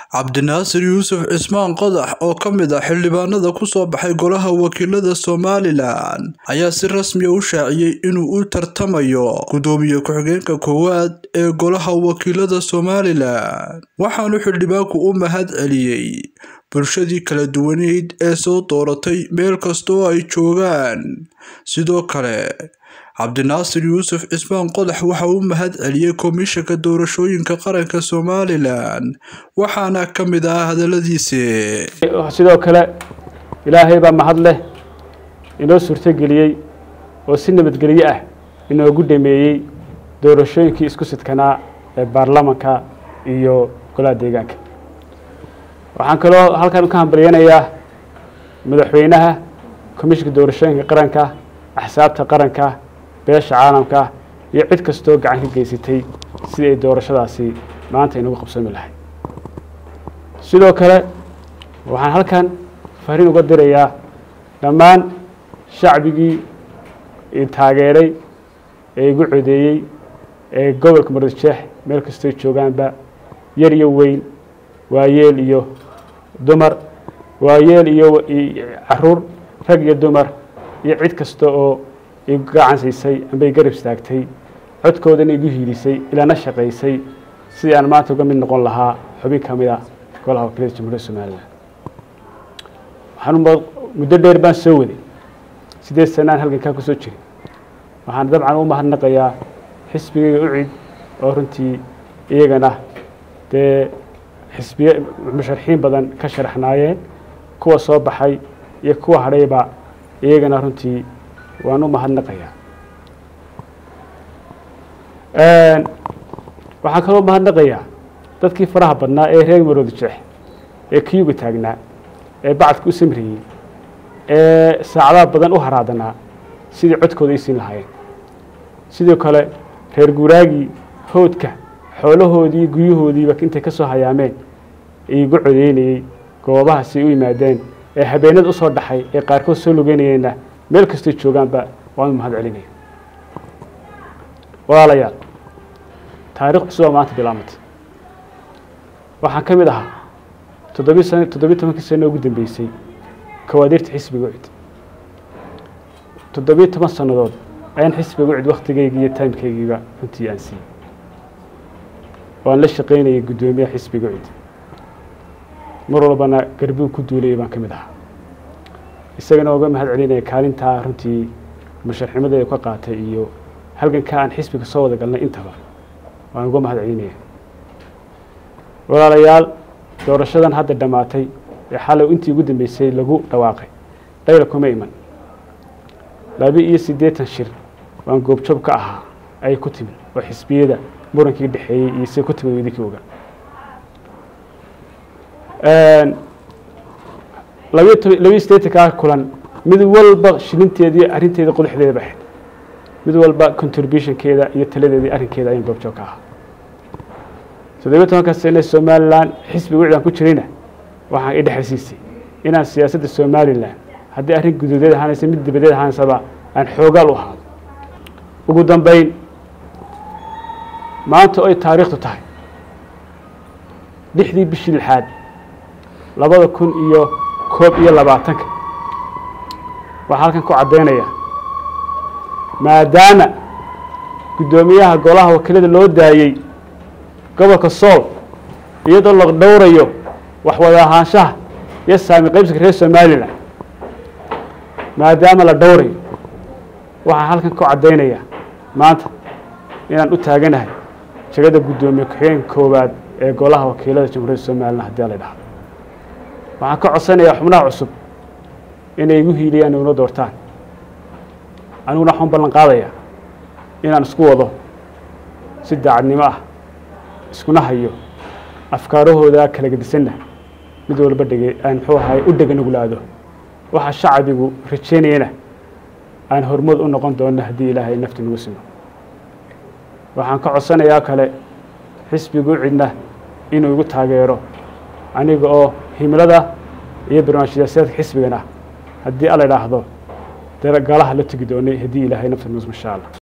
cabdinaasir yuusuf cismaan qodax oo ka mid ah xildhibaanada kusoo baxay golaha wakiilada somalilan ayaa si rasmiya u shaaciyey inuu u tartamayo gudoomiye ku-xigeenka koowaad ee golaha wakiilada somalilan waxaanu xildhibaanku u mahad celiyey bulshadii kala duwaneyd ee soo dooratay meel kastoo ay joogaan sidoo kale cabdinaasir yuusuf cismaan qodax waxa uu mahad celiyey komishanka doorashooyinka qaranka somalilan waxaana ka mid ah hadaladiisi sidoo kale ilaahay baa mahad leh inoo suurtogeliyey oo si nabadgelyo ah inoogu dhameeyey doorashooyinkii isku sidkanaa ee baarlamanka iyo golaha deegaanka waxaan kaloo halkan ka hambalyanayaa madaxweynaha komishanka doorashooyinka qaranka axsaabta qaranka beesha caalamka iyo cid kastoo gacan ka geysatay sidii ay doorashadaasi maanta inagu qabsoomi lahay sidoo kale waxaan halkan fariin uga dirayaa dhammaan shacbigii taageeray ee igu codeeyey ee gobolka muradjeex meel kastoo joogaanba yar iyo weyn waayeel iyo dumar waayeel iyo caruur rag iyo dumar iyo cid kasta oo igu gacan siisay amba i garab istaagtay codkoodana igu hiilisay ilaana shaqaysay sidii aan maanta uga mid noqon lahaa xubin ka mid a golaha wakiilada jamhuuriyadda somalilan waxaan muddo dheer baan soo waday sideed sanaan halgankaa kusoo jiray waxaan dabcan u mahadnaqayaa xisbigayga ucid oo runtii iyagana dee xisbiye musharaxiin badan ka sharaxnaayeen kuwa soo baxay iyo kuwa hadhayba iyagana runtii waan u mahadnaqayaa waxaan kaloo mahadnaqayaa dadkii faraha badnaa ee reer maroodi jeex ee kiyuga taagnaa ee bacadka u samriyey ee saacadaha badan u haraadanaa sidii codkooda ay siin lahaayeen sidoo kale reer guuraagii howdka xoolahoodii guryahoodiiba intay ka soo hayaameen iigu codeynayey goobahaasi u yimaadeen ee habeenada usoo dhaxay ee qaarkood soo lugeynayeenna meel kastay joogaanba waan u mahad celinaya walaalayaal taarikh cusubaa maanta bilaamata waxaan ka mid ahaa toddobi san toddobiyi tobankii sano ugu dambeysay kawaadirta xisbiga ucid toddobiyi toban sannadood ayaan xisbiga ucid waktigaygi iyo timekaygiiba runtii aan siiyey waan la shaqaynayay guddoomiyaha xisbiga ucid mar walbana garbuu ku duulayay baan ka mid ahaa isagana uga mahad celinaya kaalintaa runtii musharximadeeda ka qaatay iyo halgankaa aan xisbiga soo wada galnay intaba waan uga mahad celinaya walaalayaal doorashadan hadda dhammaatay ee xalay intii ugu dambeysay lagu dhawaaqay dhayla kuma iman laba iyo siddeetan shir waan goobjoob ka ahaa ayay ku timid oo xisbiyada murankii dhexeeyey iyo siday ku timid weydinkii oga labiyo tob labiyo siddeetankaa kulan mid walba shilinteedii arrinteeda qodaxdeeda ba ahayd mid walba contributionkeeda iyo taladeedii arrinkeeda ayaan goobjoog ka ahaa toddobiyo tobanka sane somalilan xisbiga wicdaan ku jirayna waxaan i dhexalsiisay inaan siyaasadda somalilan haddii arrin guduudeed ahaanaysa mid dibadeed ahaaneysaba aan xoogaal u ahaado ugu dambeyn maanta oy taariikhtu tahay lixdii bishii lixaad labada kun iyo koob iyo labaatanka waxaa halkan ku caddaynaya maadaama guddoomiyaha golaha wakiilada loo daayey gobolka sool iyadoo la dhowrayo waxwada ahaanshaha iyo saami qaybsiga reer somalilan maadaama la dhowrayo waxaan halkan ku caddaynaya maanta inaan u taaganahay jegada guddoomiye ku-xigeenka koowaad ee golaha wakiilada jamhuuriyadda somalilan haddii la dhahdo waxaan ka codsanayaa xubnaha cusub inay igu hiiliyaan iguna doortaan aniguna waxaan ballan qaadayaa inaan isku wado si daacadnimo ah iskuna hayo afkaarahooda kala gedisanna mid walba dhege aan muxuu ahay u dhega nuglaado waxa shacbigu rajeynayana aan hormood u noqon doono haddii ilaahay nafti nagu simo waxaan ka codsanayaa kale xisbigu cidna inuu igu taageero aniga oo himilada iyo barnaamij siyaasadeedka xisbigana haddii ala idhaahdo dee galaha la tegi doonay haddii ilaahay nafti nagu simo insha allah